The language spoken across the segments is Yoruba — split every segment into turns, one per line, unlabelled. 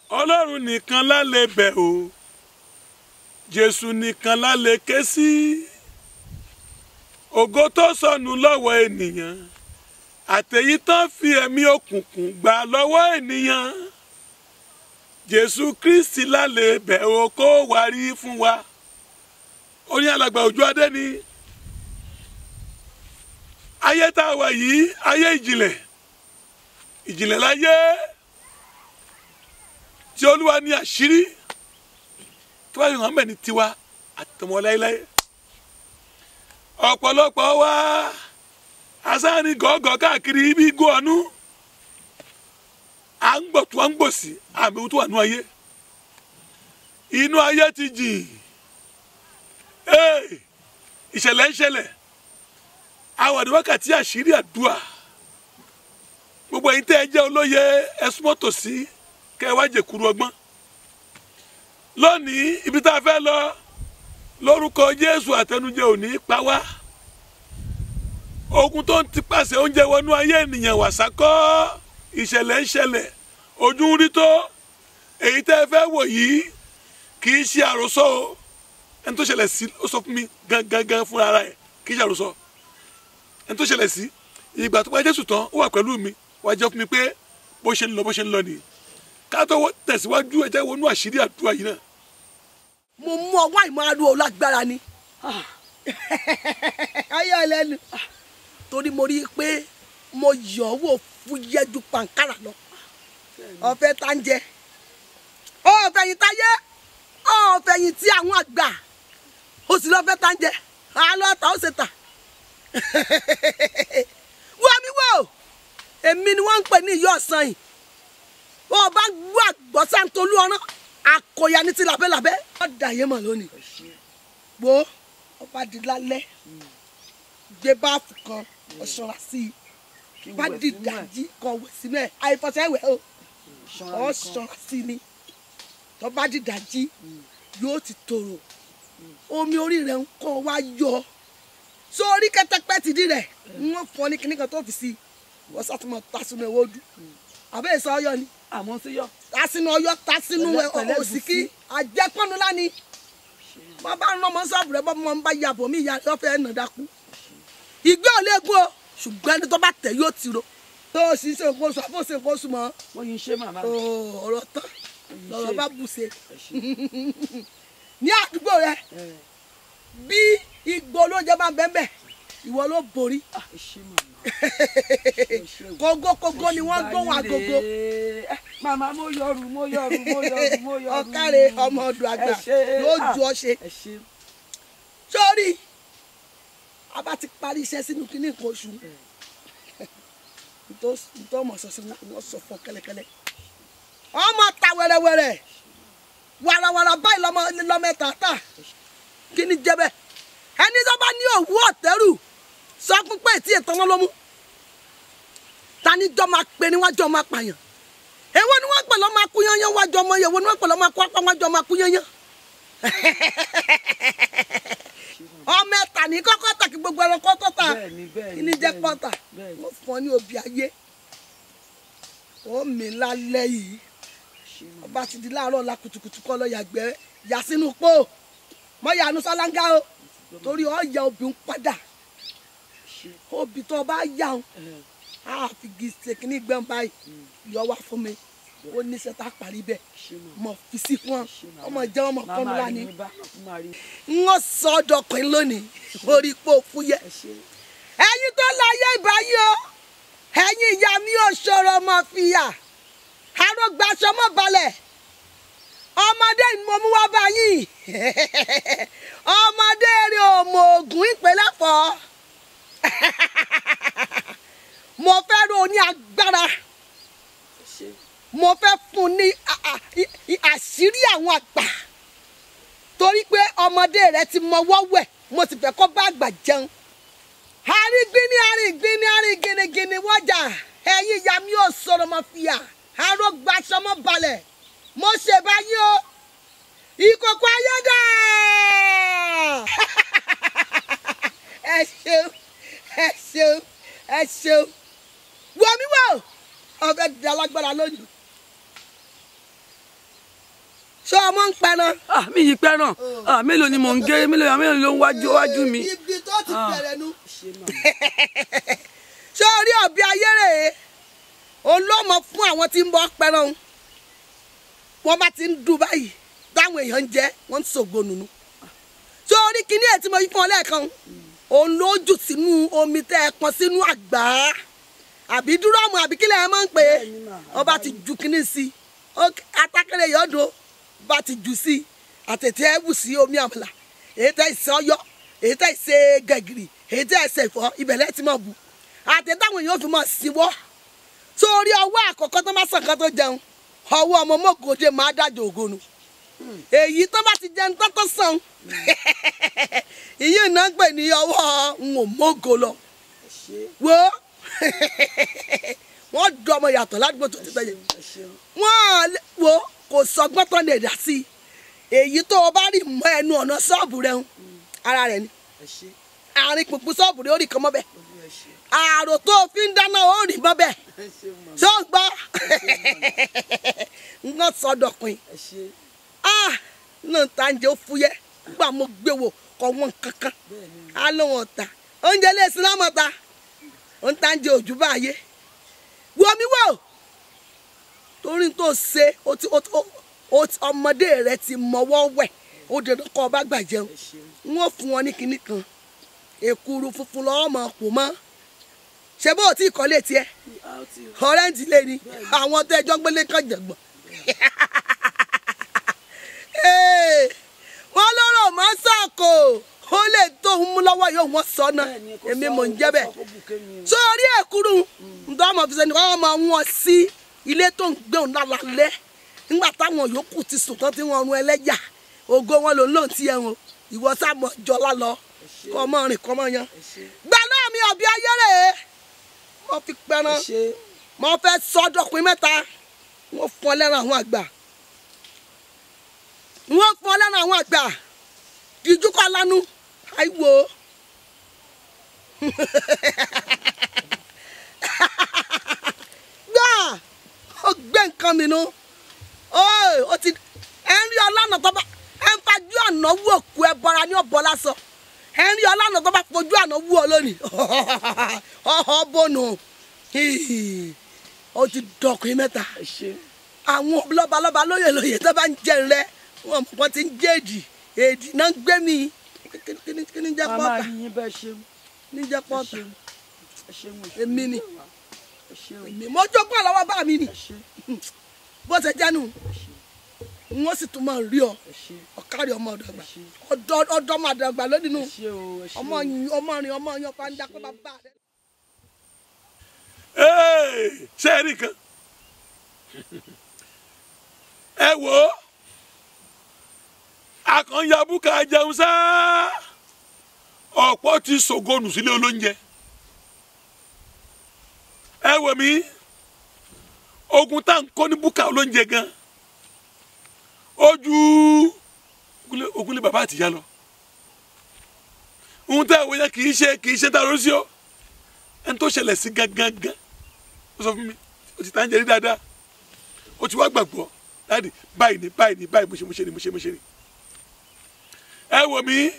ọlọ́run nìkan la lè bẹ̀ o jésù nìkan la lè ké sí ògo tó sọnù lọ́wọ́ ènìyàn àtẹ̀yí tán fi ẹ̀mí òkùnkùn gbà lọ́wọ́ ènìyàn jésù kristi la lè bẹ̀ o kó wárí fún wa orin alàgbà òjò adé ni ayé tá a wà yìí ayé ìjìnlẹ̀ ìjìnlẹ̀ láyé tí olúwa ní àṣírí tó bá yọ hàn mẹ́ni tiwa àtọmọ láéláé ọ̀pọ̀lọpọ̀ wa asáni gọ́gọ́ káàkiri ibi igbó ọ̀nù à ń gbọ̀ tó à ń gbò sí àmì tó wà nú ayé inú ayé ti jìn ee ìṣẹ̀lẹ̀ ń ṣẹlẹ̀ àwọn àdúrà wákàtí àṣírí àdúrà gbogbo ẹ̀yin tẹ́ ẹ jẹ́ olóye ẹ̀sùn mọ́tò sí kẹ́ ẹ wá jẹ̀kúrú ọgbọ́n lónìí ibi tá a fẹ́ lọ lórúkọ Jésù àtẹnujẹ òní pa wá ogun tó ń ti pàṣẹ oúnjẹ wọnú ayé ènìyàn wàsákọ́ ìṣẹ̀lẹ̀ ń ṣẹlẹ̀ ojú ń rí tó èyí tẹ́ ẹ fẹ́ wò yìí kì í ṣe àròsọ o ẹni tó ṣẹlẹ̀ sí ó sọ fún mi gangan fúnra ara ẹ̀ kì í ṣe àròsọ ẹni tó ṣẹlẹ̀ sí ìgbà tó bá Jésù tán ó wà pẹ̀lú mi wá jẹ́ fún mi pé bó ṣe ń lọ bó ṣe ń lọ nìyí ká tó tẹ̀síwájú ẹ̀jẹ̀ wọnú àṣírí àdúrà yìí náà.
mo mú ọwọ́ ìmọ̀ràn lágbára ni ayé ẹlẹ́nu torí mo rí i pé mo yọ̀ ọ́ wò fúyẹ́ ju pàǹkárà lọ ọ̀fẹ́ tá ń jẹ ọ̀fẹ̀yìn táyé ọ̀fẹ̀yìn tí àwọn àgbà ó sì lọ́fẹ́ tá ń jẹ àlọ́ ta ó ṣe tà wọ́n mi wò èmi ni wọ́n ń pè ní ìyá ọ̀sán yìí bó o bá gbọ́ àgbọ̀ sáńtolú ọ̀rán àkọyà ní ti làbẹ́làbẹ́ wọ́n dà yé mọ̀ lónìí wo ọba di lálẹ́ gbé báàfù kan ọ̀ṣọ́ra sí i bá di dàjí kan wẹ̀ sínú ẹ̀ àìfọ̀sẹ̀ wẹ̀ o ọ̀ṣọ́ra sí ni tó bá di dàjí yóò ti tòrò omi orí rẹ̀ ń kọ́ wá yọ sórí kẹ́tẹ́pẹ́ ti di rẹ̀ wọ́n fọ́ ní kíní kan tó fi sí i wọ́n sàtúmọ̀ tásínú ẹ̀wọ́ dùn àbẹ́ ìsọ ọyọ ni
àmọ́ sí yọ.
tásínú ọyọ tásínú
Pẹ̀lẹ́- pẹ̀lẹ́
òsìkí
gùsí.
àjẹpọ́nu lání wọ́n bá ń lọ́mọ sọ́ọ̀bù rẹ̀ bọ́mọ ń bá yàbọ̀ mí ìyá rẹ̀ ọ̀fẹ́ ẹ̀nà dákú ìgbé ò léegun o ṣùgbọ́n ẹni tó bá tẹ̀ yóò ti ro tó o sì ṣe nǹkan oṣù àbó ṣe nǹkan oṣù mọ́
wọ́n yín ṣe màmá
o, ọ̀rọ̀ tán lọ́rọ̀ bá bù ṣe
ẹ ṣe.
ní àdúgbò rẹ bí igbó olóúnjẹ bá ń bẹ́ẹ̀ bẹ́ẹ̀ ìwọ ló borí
Ah, ẹ ṣe màmá.
kógókógó ni wọ́n gbóhùn agogo
Eh, màmá mo yọrù mo yọrù mo yọrù mo yọrù.
ọ̀kàrẹ̀ ọmọ ọdún àgbà
Ẹ ṣé.
yóò ju
Ah,
ọ ṣe
ẹ ṣe.
sórí a bá ti parí iṣẹ́ sínú kínní nǹkan oṣù nítorí ọmọ sọ sí wọn sọ fún ọ kẹ́lẹ́kẹ́lẹ́ ọmọ ta wẹ́rẹ́wẹ́rẹ́ wàràwàrà báyìí lọ́mọ lọ́mọ ẹ̀ta tà kí ni jẹ́ bẹ́ẹ̀ ẹni tó bá ní òwú ọ̀tẹ́rù sọ fún pé tí ètò wọn ló mú tani jọ máa pe ni wọ́n jọ máa pààyàn èwo ni wọ́n pè lọ́ máa kú yányán wájú ọmọ yẹn èwo ni wọ́n pè lọ́ máa kú apá wájú ọmọ kú yányán ọmọ ẹ̀ta ní kọ́kọ́ tà kí gbogbo ẹranko tó tà
Bẹ́ẹ̀ni, bẹ́ẹ̀ni,
kí ni jẹ́
bẹ́ẹ̀ni,
pọ́tà
bẹ́ẹ̀ni.
wọ́n fún ọ ní obì ayé ó mi lálẹ́ yìí ọba ti di láàárọ̀ la kùtùkùtù kọ́ lọ yàgbẹ́ yà sínú pò mọ yànú sálángá o torí ọ yà obì ń padà obì tó bá yà ń á fi gèsè kínní gbẹ́n báyìí yọ wá fún mi ó ní sẹ́tà parí bẹ́ẹ̀ mọ̀ fi sí fún ọ ọmọ jẹ́ ọmọ kọ́nu
Màmá rí
lánìí
mi bá máa rí.
wọ́n sọ ọdọkùnrin lónìí orí pò fúyẹ́
ẹ ṣe.
ẹ̀yin tó láyé ìbáyé o ẹ̀yin ìyá mi ò ṣòro ọmọ fìyà arógbá aṣọ mọ́ balẹ̀ ọmọdé ni mo mú wá báyìí ọmọdé rẹ ò mọ ògùn ìpínlẹ̀ fọ́ mo fẹ́ ro ní agbára
ẹ ṣe.
mo fẹ́ fún ní a- a- i- i- àṣírí àwọn àgbà torí pé ọmọdé rẹ ti mọwọ́ wẹ̀ mo sì fẹ́ kó bá àgbà jẹun àrígbíní àrígbíní àrígínigíní wọ́jà ẹ̀yin ìyá mi ò sọ̀rọ̀ mọ́ fìyà arógbá sọmọ balẹ̀ mo ṣe báyìí o ìkòkò ayédà ẹ ṣeun ẹ ṣeun ẹ ṣeun wọ mi wò ọbẹ̀ di alágbára lónìí ṣé ọmọ ń pẹran.
ah mi yìí pẹ́ràn ah mélòó ni mò ń gé mélòó mélòó ló ń wájú wájú mi.
ibi tó ti
Ah.
bẹ̀rẹ̀ nu.
Ṣé mà?
ṣé orí ọ̀bí ayére òun ló mọ fún àwọn tí ń bọ́ pẹran o wọ́n bá ti ń dùn báyìí táwọn èèyàn ń jẹ wọ́n ń ṣògo nùnú ṣé orí kíní ẹ̀ tí mo yí fún ọ lẹ́ẹ̀kan òun ló jù sínú omi tẹ́ ẹ pọn sínú àgbá àbí dúrọ́ọ̀mù àbí kílẹ̀ ẹ máa ń pè é
Bẹ́ẹ̀ni mà,
ọba ti ju kíní sí i Ó- atákẹ́lẹ́ yọ̀ọ́dọ̀ bá ti jù sí i àtẹ̀tẹ̀ ẹ̀ wù sí omi àmàlà èyí tẹ́ ìṣe ọyọ́ èyí tẹ́ ìṣe gẹ̀gìrì èyí tẹ́ ìṣe ìfọ́ ibẹ̀lẹ́ ti máa bù àtẹ̀táwọn èèyàn fi máa síwọ́ sórí ọwọ́ àkọ́kọ́ tó má sàn kan tó jẹun ọwọ́ ọmọ mọ́gòdè máa dájọ́ ògonu èyí tó bá ti jẹun tó tó sàn ìyí náà ń pè ní ọwọ́ ń ò mọ́gò lọ
ẹ ṣé
wo wọ́n dọ́ ọmọ yàtọ̀ ládùúgbò tó ti tẹ̀yẹ
ẹ ṣeun.
wọ́n lè- wo kò sọgbọ́n tán lè dá sí i èyí tó o bá rí mọ́ ẹnu ọ̀nà ṣọ́ọ̀bù rẹ̀ ń ara rẹ̀ ni
ẹ ṣé
àárín pùpù ṣọ́ọ̀bù rẹ̀ ó rí kan mọ́ bẹ́ẹ̀
olú ẹ ṣé
àrò tó o fi ń dáná ó rí mọ́ bẹ́ẹ̀
ẹ ṣé mà
ṣó ń gbọ́ nǹkan sọdọ̀pin
ẹ ṣé
ah náà tá ń jẹ́ ó fúyẹ́ nígbà mo gbé wò kọ́ wọn kankan
bẹ́ẹ̀ ni
á ló wọn ta oúnjẹ lè sin lámọ̀ ta ó ń tá ń jẹ òjú báyé wo mi wò torí tó ṣe ó ti ó ti ó ti ọmọdé rẹ ti mọwọ́ wẹ̀ ó dandan kọ́ ọ bá gbà jẹun
ẹ ṣeun
wọ́n fún wọn ní kinní kan èkuru funfun lọ́wọ́ mọ̀ pò mọ́ ṣé bó o tí ì kọ́lé tiẹ̀
a ó ti
ọ̀rẹ́ǹtì lé ní àwọn tó ẹjọ́ gbélé kan jẹ̀gbọ́n. Ee, wọ́n lọ́rọ̀ máa ń sàkó ó lè tó ń mú lọ́wọ́ yóò wọ́n sọ náà
bẹ́ẹ̀ ni kò
èmi
sọ-
mò ń jẹ́
kò
bẹ́ẹ̀.
sọ kó bùkẹ́ mi o.
sórí èkúrú ǹdọ́ ọmọ fi sẹ́ni wọ́n máa wọ́n sí ilé tó ń gbé òun lálẹ́ nígbà táwọn yòókù ti sùn tán tí wọ́n run ẹlẹ́yà ògo wọn ló ń lò tí ẹ̀hún ìwọ sábọ̀ jọlá lọ kọ́ ọmọ rìn kọ́ ọmọ yan.
ẹ ṣé
gbà náà mi ọ̀bí ayére wọ́n fi
ẹ
pẹ́ràn
ṣé
mo fẹ́ sọ́dọ̀pin mẹ́ta wọ́n fún ọ lẹ́ran àwọn àgbà wọ́n fún ọ lẹ́ran àwọn àgbà díjú kọ́ lánú àìwò gbà ó gbé nǹkan mi nu ó ti ẹ ń rí ọlọ́nà tó bá ẹ ń fajú àná wú òkú ẹ bọ́ra ní ọ̀bọ lásán ẹ ń rí ọlọ́nà tó bá fojú àná wú ọ lónìí ọ̀họ́ bọ́nù ó ti dọkùn mẹ́ta
ẹ ṣé
àwọn lọ́balọ́ba lóye lóye tó bá ń jẹ rẹ wọn mọ̀ wọ́n ti ń jẹ́ èdì èdì náà ń gbé mi Kí- kí ni- kí ni jẹ́
màmá
pọ́ọ̀tà
rí yín bẹ́ẹ̀ ṣeun
ní jẹ́
ẹ
pọ́ọ̀tà
ṣeun ẹ ṣeun mo ṣe
èmi ni
ẹ ṣeun
èmi mo jókòó lọ́wọ́ bá mi ni
ẹ ṣé
bó ṣe jẹ́nu wọ́n sì tún máa rí ọ
ẹ ṣé
ọ̀kárí ọmọ ọ̀dọ́gba
ẹ ṣé
ọ̀dọ́ ọ̀dọ́ ọmọ ọ̀dọ́gba lónìí nù
ẹ ṣé o ẹ ṣé
ọmọ
o.
yìn- ọmọ rìn ọmọ yan pàǹdà pé bàbá rẹ.
Ee, ṣé ẹ rí kan ẹ wò ó akànyà búkà jẹun sá ọ̀pọ̀ ti sògónù sílé olóúnjẹ ẹ wò mí ogun tá à ń kọ́ ní búkà olóúnjẹ gan ojú ogunlé- ogunlé bàbá àtìyá lọ ohun tá ẹ wò yẹn kì í ṣe kì í ṣe tá a lọ sí ọ ẹni tó ṣẹlẹ̀ sí gangan gan ó sọ fún mi ó ti tàn jẹ́ rí dáadáa ó ti wá gbàgbọ́ dáàdì báyìí ni báyìí ni báyìí mo ṣe mo ṣe ni mo ṣe mo ṣe ni. ẹ wò mí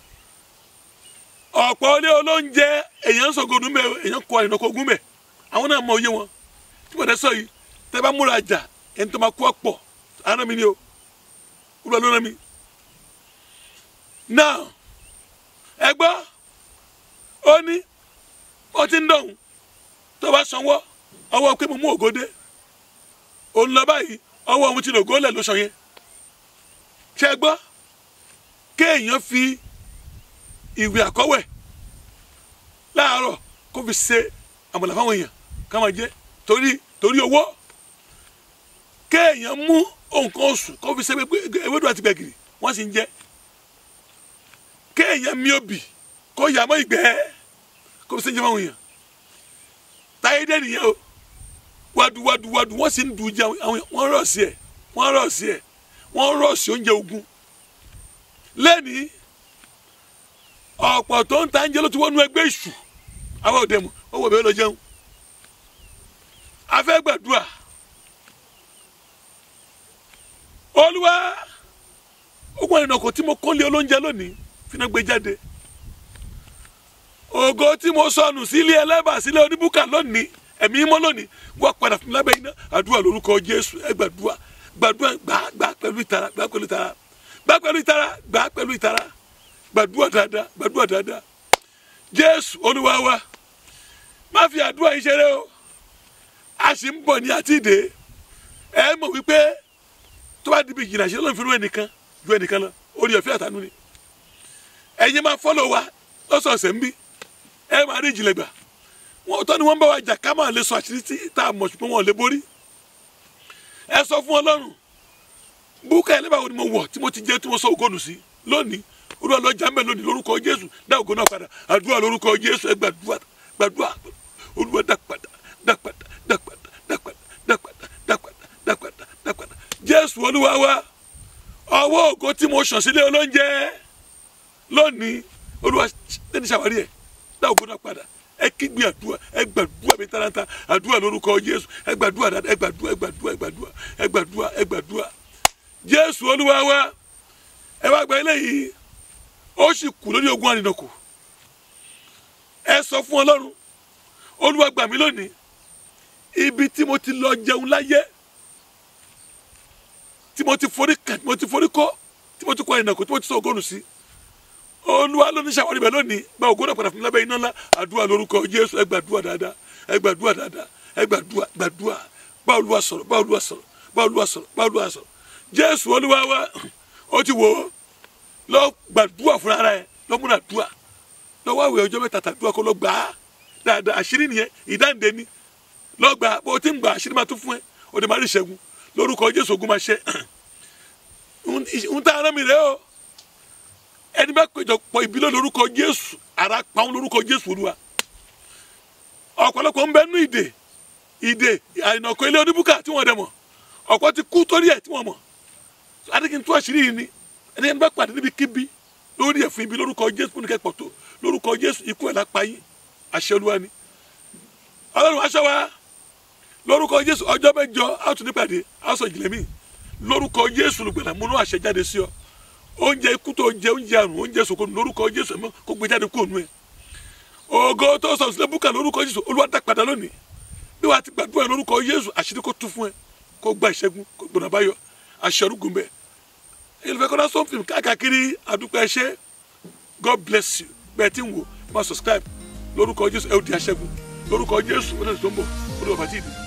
ọ̀pọ̀ ilé olóúnjẹ èèyàn ń sọ̀gọ́dún mẹ́ èèyàn kọ àyìnbó ogún mẹ́ àwọn náà mọ òye wọn tí mo dẹ́ sọ yìí tẹ́ bá múra jà ẹni tó máa kú ọ̀pọ̀ àná mi ni o wúlò ló rán mi. náà ẹ gbọ́ ó ní ó ti ń dọ̀hún tó bá sanwó ọwọ́ pé mo mú ògòdè òun lọ báyìí ọwọ́ òun ti lò gólẹ̀ ló sọ yẹn ṣe é gbọ́ kéèyàn fi ìwé àkọ́wẹ̀ láàárọ̀ kó fi ṣe àmàlà fáwọn èèyàn ká máa jẹ torí torí owó kéèyàn mú nǹkan oṣù kó fi ṣe pé ewédú àti gbẹ̀gìrì wọ́n sì ń jẹ kéèyàn mí òbí kó yà mọ́ ìgbẹ́ kó fi ṣe ń jẹ fáwọn èèyàn táyé dé nìyẹn o wadu wadu wadu wọ́n sì ń dùn jẹ àwọn wọ́n rọ̀ sí ẹ̀ wọ́n rọ̀ sí ẹ̀ wọ́n rọ̀ sí oúnjẹ ogun lẹ́ni ọ̀pọ̀ tó ń ta oúnjẹ ló ti wọ́n nu ẹgbẹ́ ìṣù àwọn òde mu ó wọ̀ bẹ́ẹ̀ lọ jẹun afẹ́ gbàdúrà olúwa ogun àrìnà kò tí mo kó lé olóúnjẹ lónìí fínà gbé jáde ògo tí mo sọnù sílé ẹlẹ́bà sílé oníbùkà lónìí ẹ̀mí mọ́ lónìí wọ́n padà fún mi lábẹ́ iná àdúrà lórúkọ jésù ẹ gbàdúrà gbàdúrà gbà gbà pẹ̀lú ìtara gbà pẹ̀lú ìtara gbà pẹ̀lú ìtara gbà pẹ̀lú ìtara gbàdúrà dáadáa gbàdúrà dáadáa jésù olúwa wa má fi àdúrà yìí ṣeré o a sì ń bọ̀ ní àti ìdè ẹ mọ̀ wípé tó bá dibi ìjìnlẹ̀ ṣe lọ́nà fún ẹnìkan ju ẹnìkan lọ orí ọ̀fẹ́ àtànú ni ẹ̀yin máa fọ́lọ̀ wa lọ́sọ̀ọ̀sẹ̀ ń bí ẹ máa rí ìjìnlẹ̀ gbà wọn tọ́ ni wọ́n bá wa jà ká máa lè sọ àṣírí tí tá a mọ̀ ṣùgbọ́n wọn ò lè borí ẹ sọ fún ọlọ́run búkà ẹ̀ lẹ́bàá wo ni mo wọ̀ tí mo ti jẹ́ tí mo sọ ògónù sí lónìí olúwa lọ́jà ń bẹ̀ lónìí lórúkọ jésù dá ògo náà padà àdúrà lórúkọ jésù ẹ gbàdúrà gbàdúrà olúwa dá padà dá padà dá padà dá padà dá padà dá padà dá padà dá padà jésù olúwa wa ọwọ́ ògo tí mo sàn sílé olóúnjẹ lónìí olúwa lẹ́ni ṣàwárí ẹ̀ dá ògo náà padà ẹ kígbe àdúrà ẹ gbàdúrà mi tààràtà àdúrà lórúkọ jésù ẹ gbàdúrà dáadáa ẹ gbàdúrà ẹ gbàdúrà ẹ gbàdúrà ẹ gbàdúrà ẹ gbàdúrà jésù olúwa wa ẹ wá gba eléyìí ó sì kù lórí ogun àrìnàkò ẹ sọ fún ọlọ́run olúwa gbà mí lónìí ibi tí mo ti lọ jẹun láyé tí mo ti forí kàn tí mo ti forí kọ́ tí mo ti kọ́ àrìnàkò tí mo ti sọ ògónù sí olúwa ló ní ṣàwárí bẹ́ẹ̀ lónìí gba ògo náà padà fún mi lábẹ́ iná ńlá àdúrà lórúkọ jésù ẹ gbàdúrà dáadáa ẹ gbàdúrà dáadáa ẹ gbàdúrà gbàdúrà bá olúwa sọ̀rọ̀ bá olúwa sọ̀rọ̀ bá olúwa sọ̀rọ̀ bá olúwa sọ̀rọ̀ jésù olúwa wa ó ti wò ó lọ gbàdúrà fúnra rẹ̀ lọ múra dúà lọ wá ìwé ọjọ́ mẹ́ta tàdúrà kó lọ gbà á dáadáa àṣírí nìyẹn ìdáǹdè ni lọ gbà á bó o ti ń gbà àṣírí máa tún fún ẹ o lè má rí ìṣẹ́gun lórúkọ jésù ogun máa ṣe ń tá ara mi rẹ o ẹni bá péjọ pọ̀ ìbílẹ̀ lórúkọ jésù ara pa wọn lórúkọ jésù olúwa ọ̀pọ̀lọpọ̀ ń bẹ nú ìdè ìdè àìnàkọ ilé oníbùkà tí wọ́n dẹ̀ mọ̀ ọ̀pọ̀ ti kú torí ẹ̀ tí wọ́n mọ̀ adigun tó àṣírí yìí ni ẹni ẹni bá pàdé níbi kíbi lórí ẹ̀fún ibi lórúkọ jésù fún ìkẹ́pọ̀ tó lórúkọ jésù ikú ẹ̀ lápá yín àṣẹ olúwa ni ọlọ́run aṣọ wa lórúkọ jésù ọjọ́ mẹ́jọ àtún nípàdé aṣọ ìjìnlẹ̀ mi lórúkọ jésù lùgbẹ̀là múnú àṣẹ jáde sí ọ oúnjẹ ikú tó jẹ oúnjẹ àrùn oúnjẹ sòkò lórúkọ jésù ẹ̀mọ́ kó gbé jáde kúrò nù ẹ̀ ògo tó sọ sílẹ̀ búkà lórúkọ jésù olúwa dá padà lónìí bí wàá ti gbàdúrà lórúkọ jésù àṣírí kó tú fún ẹ kó gba ìṣẹ́gun kó gbọ̀nà báyọ̀ àṣẹ orúkún bẹ́ẹ̀ ìlúfẹ́ kọ́ná sọ́n fíìmù káàkiri àdúpẹ́ ẹṣẹ́ god bless you bẹ́ẹ̀ tí ń wò máa subscribe lórúkọ jésù ẹ ó di aṣẹ́gun lórúkọ jésù ó lè tó ń bọ̀ ó lè wà bàtí ìdí.